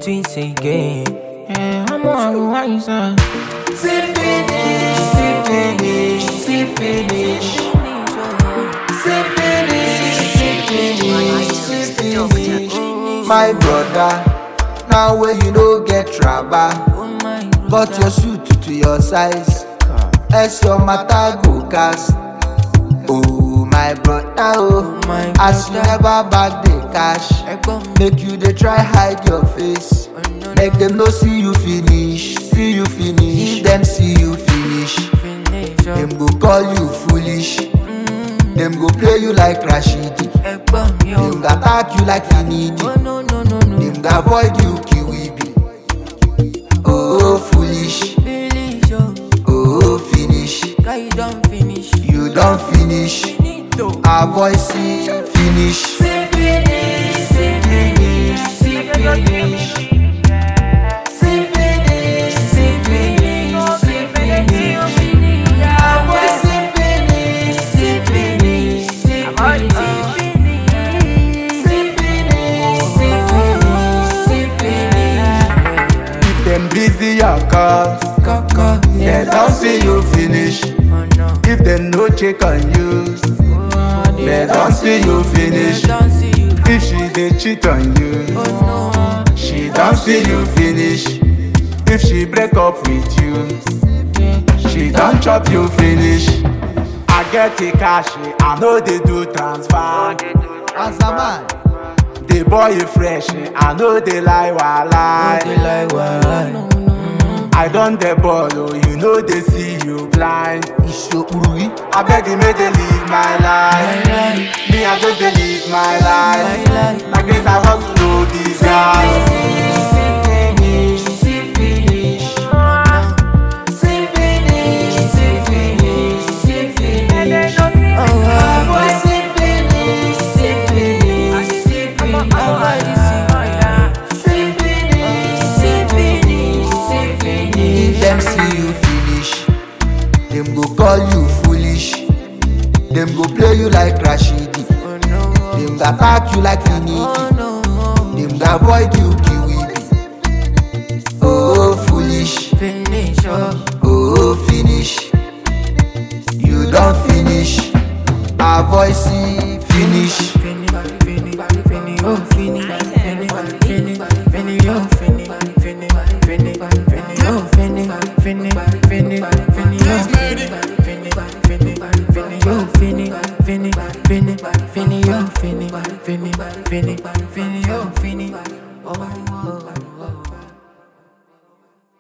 sweet again. Yeah, I'm on why you say? See finish, see finish, see finish. See finish, see finish, see finish. My brother, now when you no get rubber, Oh my but your suit to your size, as your matter go cast. Oh my brother, oh, Oh my as you brother. never back the cash, Ẹ̀gbọ́n mi. make you dey try hide your face. Oh, no, Make no. them no see you finish, see you finish. If them see you finish, Finish up. them go call you foolish. Them go play you like Rashidi. Ẹ̀gbọ́n mi o. Them go attack you like Finidi. Oh no no no no. Them go avoid you Kiwibi. Oh foolish, Finish up. oh finish. Guy you don finish. You don't finish. Finito. Avoid see finish. See finish, see finish, see finish. See finish, see finish, see finish. Avoid see finish, see finish, see finish. See finish, see finish, see finish. If them busy your cause, Kaka. they don't see you finish. Oh no. If them no check on you, Oh, they don't see you finish. They don't see you. If she they cheat on you, Oh she don't see you finish. If she break up with you, no. she don't chop you finish. I get the cash, I know they do transfer. Answer man. The boy is fresh, I know they lie while They lie. like why? I done the ball, oh, you know they see you blind. I beg you, may they live my life. My life. Me, I just dey live my life. My life. Like this, I hustle no disguise. If them see you finish, them go call you foolish. Them go play you like Rashidi. Them go attack you like Finidi. Them go avoid you Kiwibi. Oh foolish, Finish up. oh finish. You don't finish. Avoid see finish. Fini, fini, fini, oh, fini, fini, fini, fini, oh, fini, fini, fini, fini, oh, fini, fini, fini, fini, oh, fini, fini, fini, fini, oh, fini, fini, fini, fini, oh, fini, fini, fini, fini, oh, fini, oh, oh.